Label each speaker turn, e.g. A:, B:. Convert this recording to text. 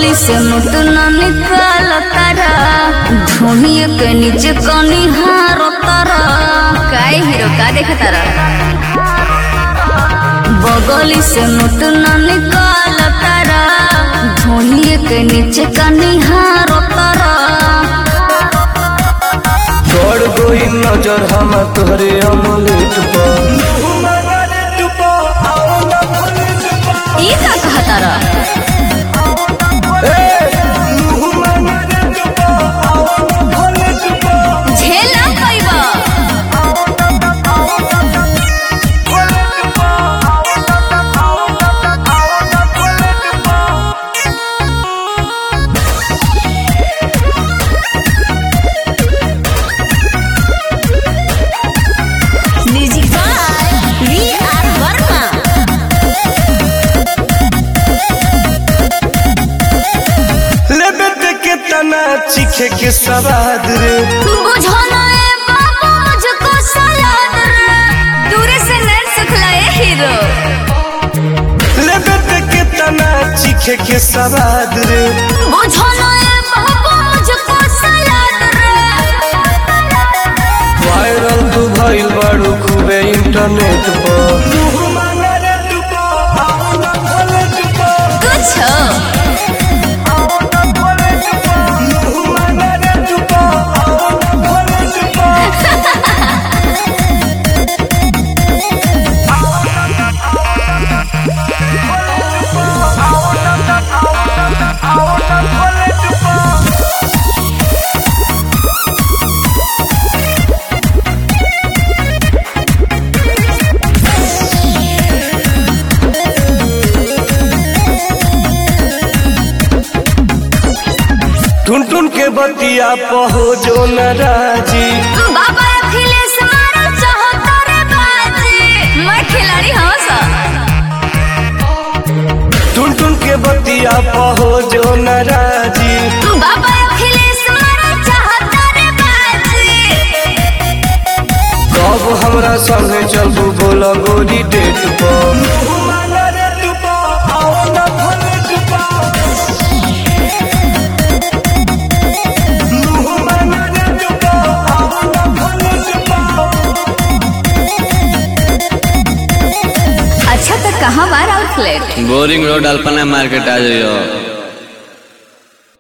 A: बगली से मुट न निकाल तारा ढूंढिए के नीचे कनी हारो तारा काय हीरो का देख तारा बगली से मुट न निकाल तारा ढूंढिए के नीचे कनी हारो तारा
B: गड़ गई नजर हम तोहरे अमलेट पर
A: ई का कहा तारा झेला पैबा music by V R Verma
B: लेबे ते के तना चीखे के सवाद रे
A: बुझो ना ए बाबू मुझको सलाद रे दूर से नैन सुखलाए हीरो
B: लेबे ते के तना चीखे के सवाद रे
A: बुझो ना ए बाबू मुझको सलाद रे
B: वायरल तू भइल बाड़ू खूबे इंटरनेट पर
A: कुछ
B: टुन टुन के बतिया पहो जो नाराजी
A: बाबा अखिलेश मारो चाहता रे बाजी मैं खिलाड़ी हूँ सा
B: टुन टुन के बतिया पहो जो नाराजी
A: बाबा अखिलेश मारो चाहता रे बाजी
B: कब हमरा संगे चलबू बोला गोरी डेट पर
A: अच्छा तो कहाँ bar outlet
C: Boring Road Alpana market आ जाइयो